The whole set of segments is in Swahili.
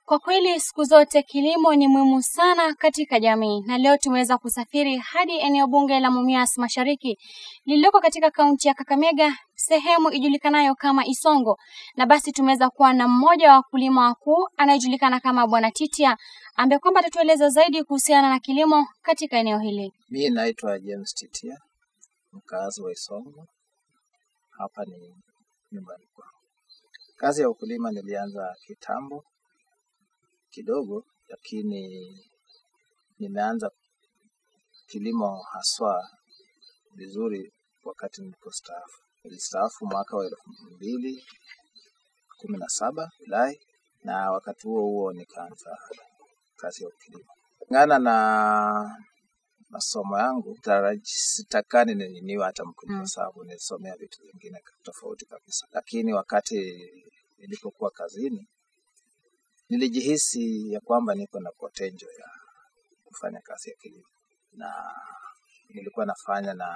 Kwa kweli siku zote kilimo ni muhimu sana katika jamii, na leo tumeweza kusafiri hadi eneo bunge la Mumias Mashariki lililoko katika kaunti ya Kakamega, sehemu ijulikanayo kama Isongo, na basi tumeweza kuwa na mmoja wa wakulima wakuu anayejulikana kama Bwana Titia, ambaye kwamba atatueleza zaidi kuhusiana na kilimo katika eneo hili. Mi naitwa James Titia, mkaazi wa Isongo. Hapa ni nyumbani kwangu. Kazi ya ukulima nilianza kitambo kidogo, lakini nimeanza kilimo haswa vizuri wakati nilipostaafu. Nilistaafu mwaka wa elfu mbili kumi na saba Julai, na wakati huo huo nikaanza kazi ya ukulima kulingana na masomo yangu taraji- sitakani ni- niwe hata mkulima Mm. sababu nilisomea vitu vingine tofauti kabisa, lakini wakati nilipokuwa kazini nilijihisi ya kwamba niko na potential ya kufanya kazi ya kilimo, na nilikuwa nafanya na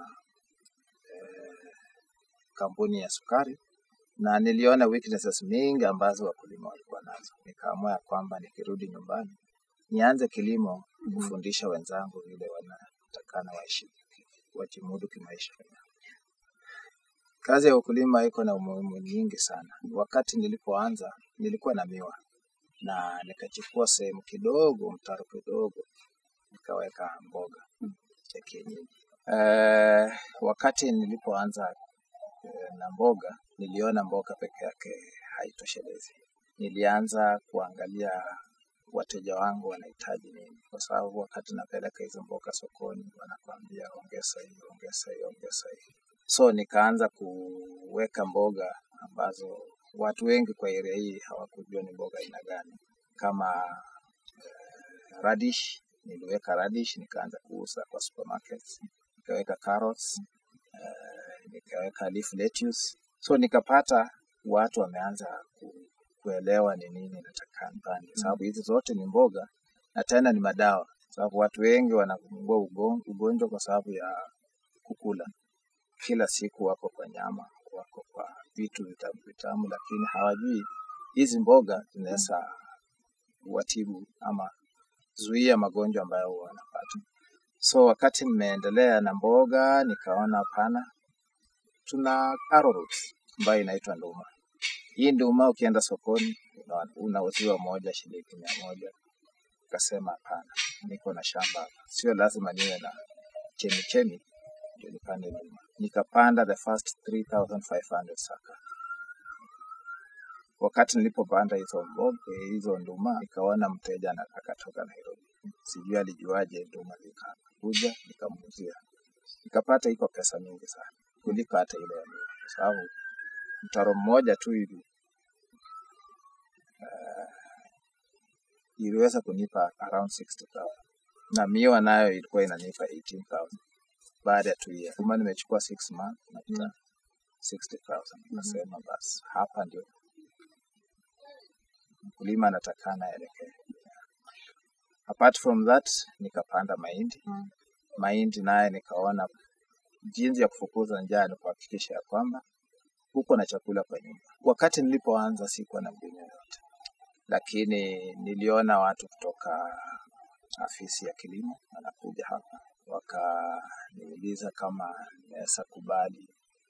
eh, kampuni ya sukari na niliona weaknesses mingi ambazo wakulima walikuwa nazo. Nikaamua ya kwamba nikirudi nyumbani nianze kilimo kufundisha wenzangu vile wanatakana waishi wajimudu kimaisha. Kazi ya ukulima iko na umuhimu nyingi sana. Wakati nilipoanza nilikuwa na miwa na nikachukua sehemu kidogo, mtaro kidogo, nikaweka mboga ya kienyeji. Eh, wakati nilipoanza eh, na mboga niliona mboga peke yake haitoshelezi. Nilianza kuangalia wateja wangu wanahitaji nini, kwa sababu wakati napeleka hizo mboga sokoni wanakuambia ongeza hii, ongeza hii, ongeza hii. So nikaanza kuweka mboga ambazo watu wengi kwa area hii hawakujua ni mboga aina gani, kama eh, radish. Niliweka radish nikaanza kuuza kwa supermarkets, nikaweka carrots, eh, nikaweka leaf lettuce. So nikapata watu wameanza ku, kuelewa ni nini nataka nipande, sababu hizi zote ni mboga na tena ni madawa, sababu watu wengi wanaugua ugon- ugonjwa kwa sababu ya kukula kila siku, wako kwa nyama, wako kwa vitu vitamu vitamu, lakini hawajui hizi mboga zinaweza watibu ama zuia magonjwa ambayo huwa wanapata. So wakati nimeendelea na mboga, nikaona hapana, tuna arrowroot ambayo inaitwa nduma. Hii nduma ukienda sokoni una- unauziwa moja shilingi mia moja. Nikasema hapana, niko na shamba hapa, sio lazima niwe na chemichemi ndio nipande nduma. Nikapanda the first 3500 saka. Wakati nilipopanda hizo mboga, hizo nduma, nikaona mteja ana- akatoka Nairobi, sijui alijuaje nduma, nikakuja nikamuuzia, nikapata iko pesa mingi sana kuliko hata ile ya miwa, kwa sababu mtaro mmoja tu hivi iliweza kunipa around 60,000 na miwa nayo ilikuwa inanipa 18,000 baada ya two years. Kama nimechukua 6 months napata 60,000. Nasema basi hapa ndio mkulima anatakana aelekee. Apart from that nikapanda mahindi. Mm. Mahindi naye nikaona jinsi ya kufukuza njaa ni kuhakikisha ya kwamba uko na chakula kwa nyumba. Wakati nilipoanza sikuwa na mbinu yoyote, lakini niliona watu kutoka afisi ya kilimo wanakuja hapa wakaniuliza kama naweza kubali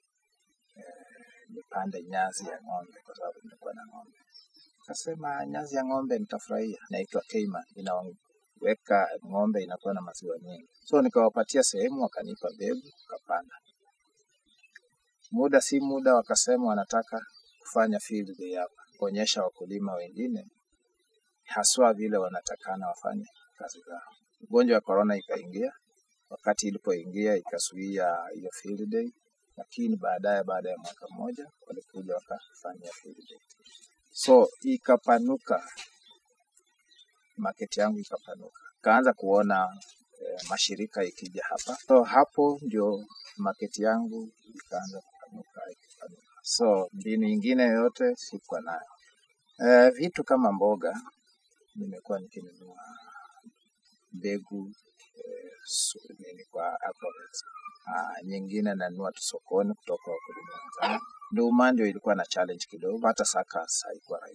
nipande nyazi ya ng'ombe kwa sababu nilikuwa na ng'ombe. Kasema nyazi ya ng'ombe nitafurahia, naitwa Cayman, inaweka ng'ombe inakuwa na maziwa mengi. So nikawapatia sehemu, wakanipa mbegu, kapanda. Muda si muda, wakasema wanataka kufanya field day hapa, kuonyesha wakulima wengine haswa vile wanatakana wafanye kazi zao. Ugonjwa wa corona ikaingia, wakati ilipoingia ikazuia hiyo field day, lakini baadaye, baada ya mwaka mmoja, walikuja wakafanya field day. So ikapanuka, market yangu ikapanuka, kaanza kuona eh, mashirika ikija hapa. So hapo ndio market yangu ikaanza kupanuka, ikipanuka. So mbinu ingine yoyote sikuwa nayo. Eh, vitu kama mboga nimekuwa nikinunua mbegu eh, su- nini kwa Agrovet. Ah, nyingine nanunua tu sokoni kutoka wakulima wenzangu. Nduma ndio ilikuwa na challenge kidogo, hata suckers haikuwa rahisi.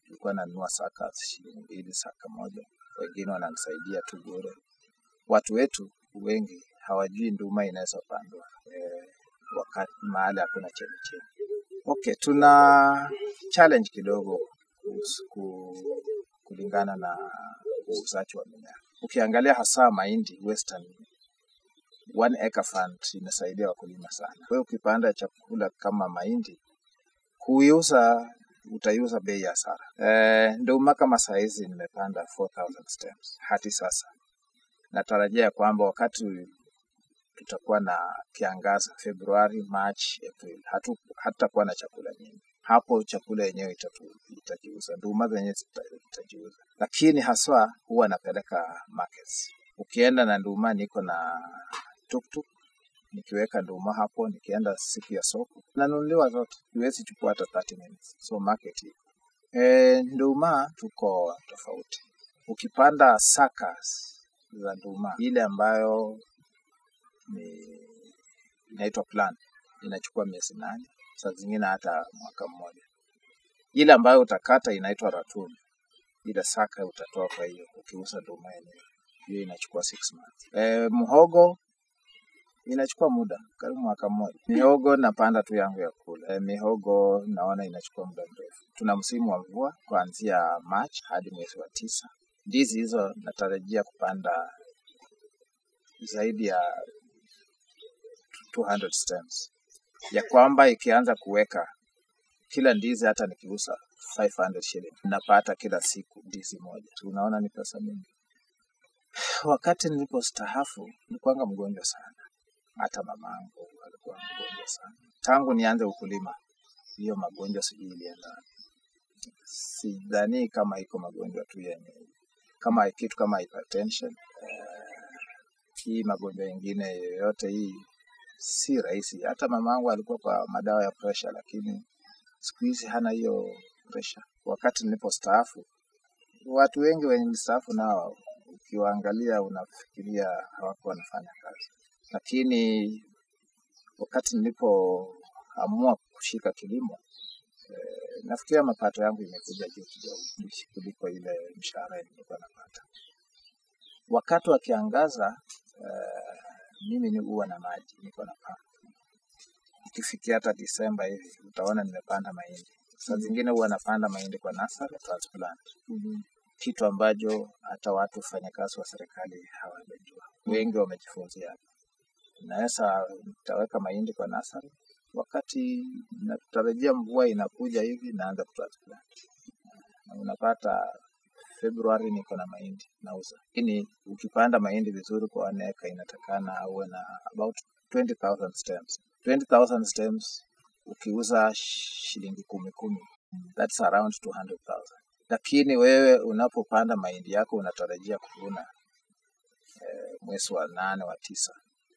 Nilikuwa nanunua saka shilingi mbili saka moja, wengine wananisaidia tu bure. Watu wetu wengi hawajui nduma inaweza pandwa eh, wakati mahali hakuna chemichemi. Okay, tuna challenge kidogo kuhusu- ku- kulingana na uuzaji wa mimea. Ukiangalia hasa mahindi western one acre fund inasaidia wakulima sana. Kwa hiyo ukipanda chakula kama mahindi kuiuza utaiuza bei ya hasara. Eh, nduma kama saa hizi nimepanda 4000 stems hadi sasa. Natarajia kwamba wakati tutakuwa na kiangazi Februari, March, April, hatu hatutakuwa na chakula nyingi. Hapo chakula yenyewe itatu- itajiuza, nduma zenyewe zita- zitajiuza, lakini haswa huwa napeleka markets. Ukienda na nduma, niko na tuktuk nikiweka nduma hapo, nikienda siku ya soko nanunuliwa zote, huwezi chukua hata 30 minutes, so market iko. E, nduma tuko tofauti. Ukipanda sakas za nduma, ile ambayo ni inaitwa plan, inachukua miezi nane, saa zingine hata mwaka mmoja. Ile ambayo utakata inaitwa ratun, ile saka utatoa kwa hiyo ukiuza nduma yenyewe, hiyo inachukua six months. E, mhogo inachukua muda karibu mwaka mmoja. Mihogo napanda tu yangu ya kula. E, mihogo naona inachukua muda mrefu. Tuna msimu wa mvua kuanzia March hadi mwezi wa tisa. Ndizi hizo natarajia kupanda zaidi ya 200 stems, ya kwamba ikianza kuweka kila ndizi, hata nikiuza 500 shilling napata kila siku ndizi moja. Unaona ni pesa mingi. Wakati nilipostaafu nilikuwanga mgonjwa sana, hata mamangu alikuwa mgonjwa sana. Tangu nianze ukulima, hiyo magonjwa sijui ilienda wapi. Sidhani kama iko magonjwa tu yenye kama kitu kama hypertension eh, hii magonjwa yengine yoyote hii si rahisi. Hata mamangu alikuwa kwa madawa ya pressure, lakini siku hizi hana hiyo pressure. Wakati nilipostaafu, watu wengi wenye nilistaafu nao ukiwaangalia unafikiria hawakuwa wanafanya kazi, lakini wakati nilipoamua kushika kilimo eh, nafikiria mapato yangu imekuja juu kidogo kuliko ile mshahara nilikuwa napata. Wakati wa kiangaza eh, mimi ni huwa na maji, niko na pampu. Ikifikia hata Disemba hivi utaona nimepanda mahindi. Saa zingine huwa napanda mahindi kwa nursery transplant, kitu ambacho hata watu wafanyakazi wa serikali hawajajua. Wengi wamejifunzia hapa. Naweza nitaweka mahindi kwa nursery, wakati natarajia mvua inakuja hivi naanza kutransplant, na unapata Februari niko na mahindi nauza. Lakini ukipanda mahindi vizuri kwa one acre inatakana uwe na about 20,000 stems. 20,000 stems ukiuza shilingi kumi kumi, that's around 200,000. Lakini wewe unapopanda mahindi yako unatarajia kuvuna eh, mwezi wa nane wa tisa,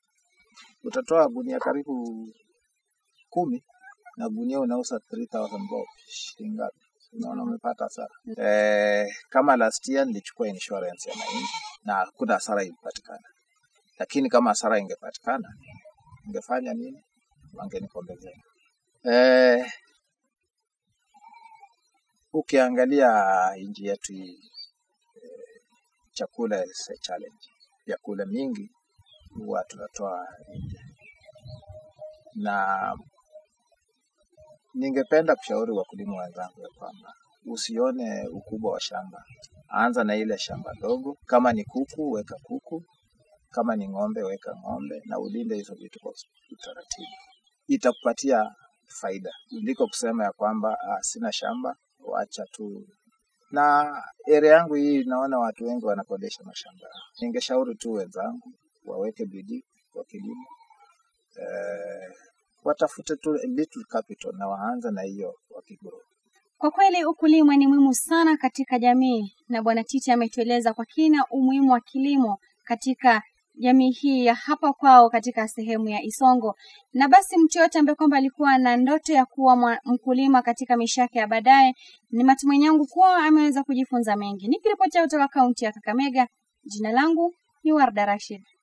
utatoa gunia karibu kumi na gunia unauza 3000 bob, shilingi ngapi? Unaona umepata hasara. Eh, kama last year nilichukua insurance ya mahindi na hakuna hasara ilipatikana, lakini kama hasara ingepatikana ingefanya nini? Wangenikombezea. Eh, ukiangalia nchi yetu hii chakula is a challenge. Vyakula mingi huwa tunatoa nje, na ningependa kushauri wakulima wenzangu ya kwamba usione ukubwa wa shamba, anza na ile shamba dogo. Kama ni kuku, weka kuku, kama ni ng'ombe, weka ng'ombe, na ulinde hizo vitu kwa utaratibu. Itakupatia faida kuliko kusema ya kwamba ah, sina shamba, wacha tu na area yangu hii naona watu wengi wanakodesha mashamba yao. Ningeshauri tu wenzangu waweke bidii kwa kilimo eh, watafute tu a little capital na waanze na hiyo wakigrow. Kwa kweli ukulima ni muhimu sana katika jamii, na Bwana Titi ametueleza kwa kina umuhimu wa kilimo katika jamii hii ya hapa kwao katika sehemu ya Isongo. Na basi mtu yote ambaye kwamba alikuwa na ndoto ya kuwa mwa- mkulima katika maisha yake ya baadaye, ni matumaini yangu kuwa ameweza kujifunza mengi. Nikiripoti kutoka kaunti ya Kakamega, jina langu ni Warda Rashid.